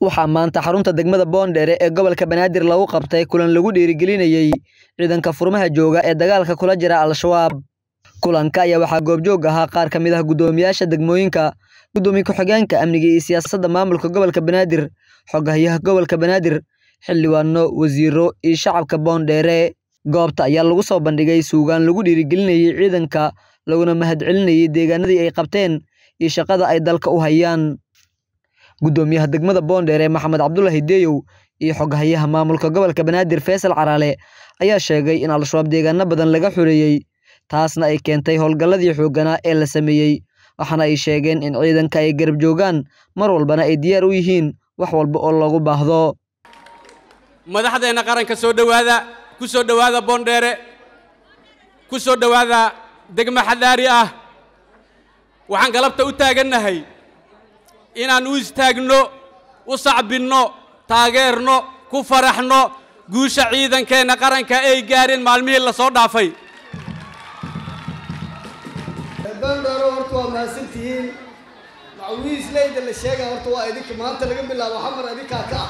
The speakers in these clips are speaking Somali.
waxaa maanta xarunta degmada boondheere ee gobolka banaadir lagu qabtay kulan lagu dhiirigelinayey ciidanka furmaha jooga ee dagaalka kula jira al-shabaab kulanka ayaa waxaa goobjoog ahaa qaar ka mid ah guddoomiyaasha degmooyinka guddoomiye ku-xigeenka amniga iyo siyaasadda maamulka gobolka banaadir xogahayaha gobolka banaadir xildhibaano wasiiro iyo shacabka boondheere goobta ayaa lagu soo bandhigay suugaan lagu dhiirigelinayey ciidanka laguna mahadcelinayey deegaanadii ay qabteen iyo shaqada ay dalka u hayaan guddoomiyaha degmada boondheere maxamed cabdulahi deyow iyo xoghayaha maamulka gobolka banaadir faysal caraale ayaa sheegay in al-shabaab deegaano badan laga xureeyey taasna ay keentay howlgalladii xoogganaa ee la sameeyey waxaana ay sheegeen in ciidanka ay garab joogaan mar walbana ay diyaar u yihiin wax walba oo loogu baahdo madaxdeenna qaranka soo dhowaada ku soo dhowaada boondheere ku soo dhowaada degmo xadaari ah waxaan galabta u taagannahay inaan u istaagno u sacbinno taageerno ku faraxno guusha ciidankeenna qaranka ay gaareen maalmihii la soo dhaafay bandharo horta waa mahadsantihiin macwiisleyda la sheega horta waa idinka maanta laga bilaabo xamar idinkaa ka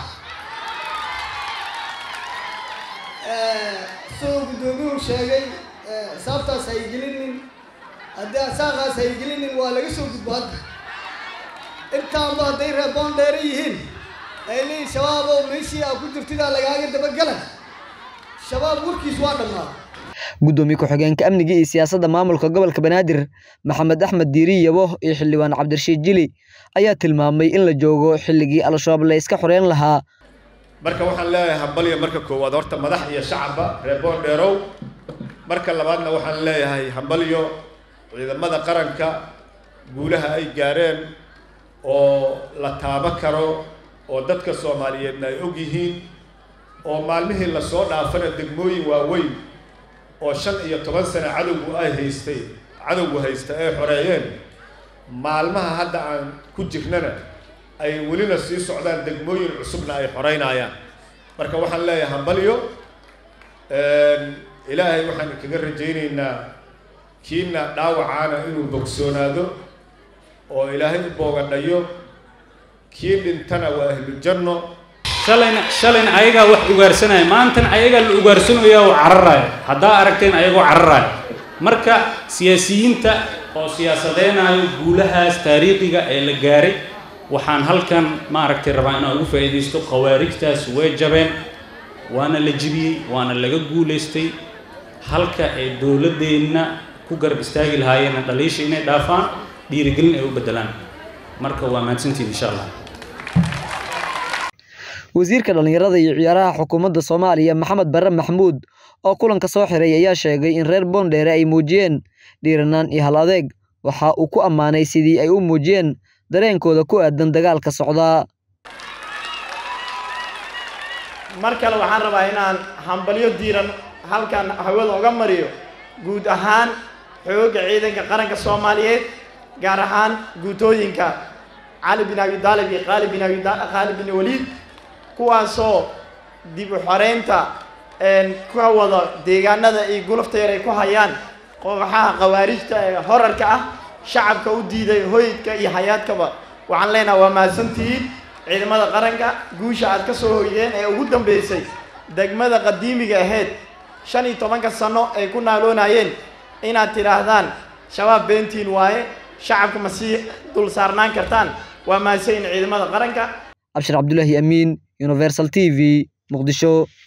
ah sidoo guddoomiyuhu sheegay xisaabtaas haygelinin haddii asaaqaas haygelinin waa laga soo gudbo hadda intaanba hadday reer boondheere yihiin ay leeyihin shabaab oo meeshii aa ku jirtidaa lagaaga dabagala shabaab warkiis waa dhammaaday guddoomiye ku-xigeenka amniga iyo siyaasadda maamulka gobolka banaadir maxamed axmed diiri yabo iyo xildhibaan cabdirashiid jili ayaa tilmaamay in la joogo xilligii al-shabaab la iska xoreyn lahaa marka waxaan leeyahay hambalyo marka koowaad horta madax iyo shacabba reer boondheerow marka labaadna waxaan leeyahay hambalyo ciidamada qaranka guulaha ay gaareen oo la taabo karo oo dadka soomaaliyeedna ay og yihiin oo maalmihii lasoo dhaafana degmooyin waaweyn oo shan iyo toban sano cadowgu ay haystay cadowgu haysta ay xoreeyeen maalmaha hadda aan ku jirnana ay welina sii socdaan degmooyin cusubna ay xoreynayaan marka waxaan leeyahay hambalyo ilaahay waxaan kaga rajaynaynaa kiina dhaawacaana inuu bogsoonaado oo ilaahay u boogadhayo kii dhintana waa ahlu janno shalayna shalayna ayagaa wax ugaarsanaya maantan ayagaa la ugaarsanaya oo cararaayo haddaa aragteen ayagoo cararaayo marka siyaasiyiinta oo siyaasadeynayo guulahaas taariikhiga ee la gaaray waxaan halkan maaragtay rabaa inaan ugu faa'iidaysto khawaarijtaas way jabeen waana la jibiyey waana laga guulaystay halka ay dowladdeenna ku garab istaagi lahaayeenna dhaliisha inay dhaafaan dhiirigelin ay u beddelaan marka waa mahadsantiin insha allah wasiirka dhallinyarada iyo ciyaaraha xukuumadda soomaaliya maxamed barre maxmuud oo kulanka soo xiray ayaa sheegay in reer boondheere ay muujiyeen dhiiranaan iyo hal adeeg waxa uu ku ammaanay sidii ay u muujiyeen dareenkooda ku aadan dagaalka socdaa mar kale waxaan rabaa inaan hambalyo diiran halkan hawada uga mariyo guud ahaan xoogga ciidanka qaranka soomaaliyeed gaar ahaan guutooyinka cali bin abi daalib iyo qaali bin abi qaali bin waliid kuwaasoo dib u xoreynta ka wada deegaanada iyo gulufta yar ay ku hayaan kooxaha khawaarijta ee horarka ah shacabka u diiday hoydka iyo hayaadkaba waxaan leenaha waa mahadsantihiin ciidamada qaranka guusha aad ka soo hoydeen ee ugu dambeysay degmada qadiimiga ahayd shan iyo tobanka sano ay ku naaloonayeen inaad tidhaahdaan shabaab beentiin waaye shacabka ma sii dul saarnaan kartaan waa mahadsanyihin ciidamada qaranka cabshir cabdulaahi amiin universal t v muqdisho